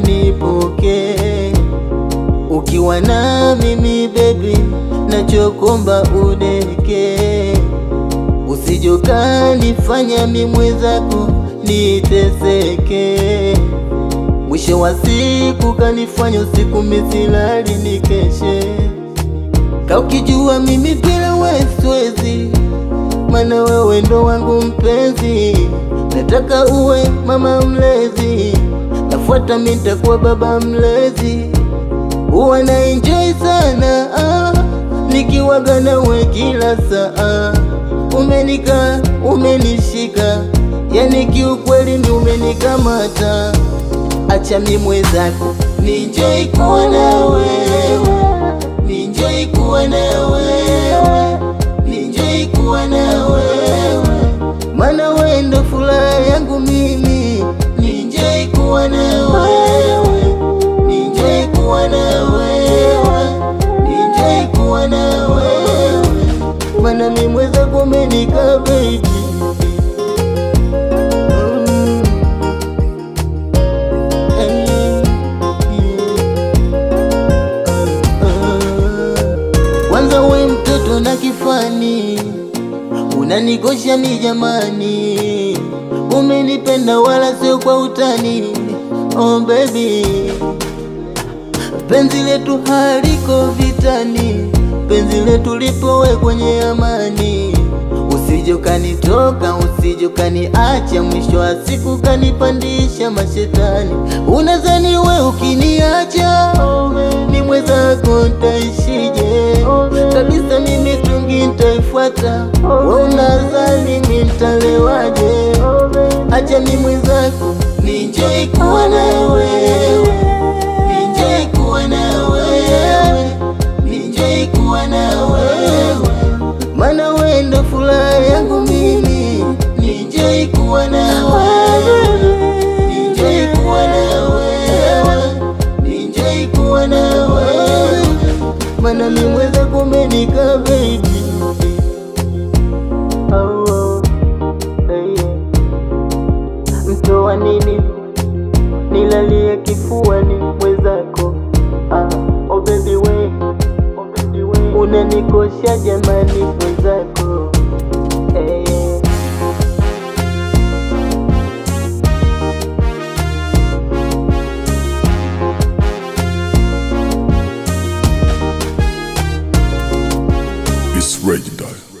unipokee ukiwa na mimi baby, nachokomba udeke, usijokanifanya mi mwenzako niteseke, mwisho wa siku kanifanya usiku misilali nikeshe, ka ukijua mimi bila wewe siwezi, mana wewe ndo wangu mpenzi, nataka uwe mama mlezi, nafuata mi nitakuwa baba mlezi huwa na enjoy sana ah, nikiwaga nawe kila saa. Umenika, umenishika, yani kiukweli ni umenikamata. Acha mi mwenzako ninjoi kuwa na wewe, ninjoi kuwa na wewe, ninjoi kuwa na wewe, mana wewe ndo furaha yangu mimi, ninjoi kuwa na wewe Ninjoi kuwa na wewe, ninjoi kuwa na wewe, mana mi mwenzako umenika baby. Mm. Eh, yeah. Kwanza we mtoto na kifani, unanikosha mi jamani, umenipenda wala sio kwa utani. Oh baby penzi letu haliko vitani, penzi letu lipowe kwenye amani. Usije ukanitoka, usije ukaniacha, mwisho wa siku kanipandisha mashetani. Unadhani we ukiniacha mi mwenzako ntaishije? Kabisa mimi tungi ntaifuata, we unadhani mi ntalewaje? Acha mi mwenzako ninjoi kuwa na wewe Ninjoi kuwa na wewe, ninjoi kuwa na wewe, mana wewe ndo furaha yangu mimi. Ninjoi kuwa na wewe, ninjoi kuwa na wewe, ninjoi kuwa na wewe, mana mi mwenzako umenika baby. Oh, oh, hey, yeah. Mtoa nini nilalie kifuani mwenzako ah, oh baby we, oh baby we, unanikosha jamani mwenzako eh. It's legendary.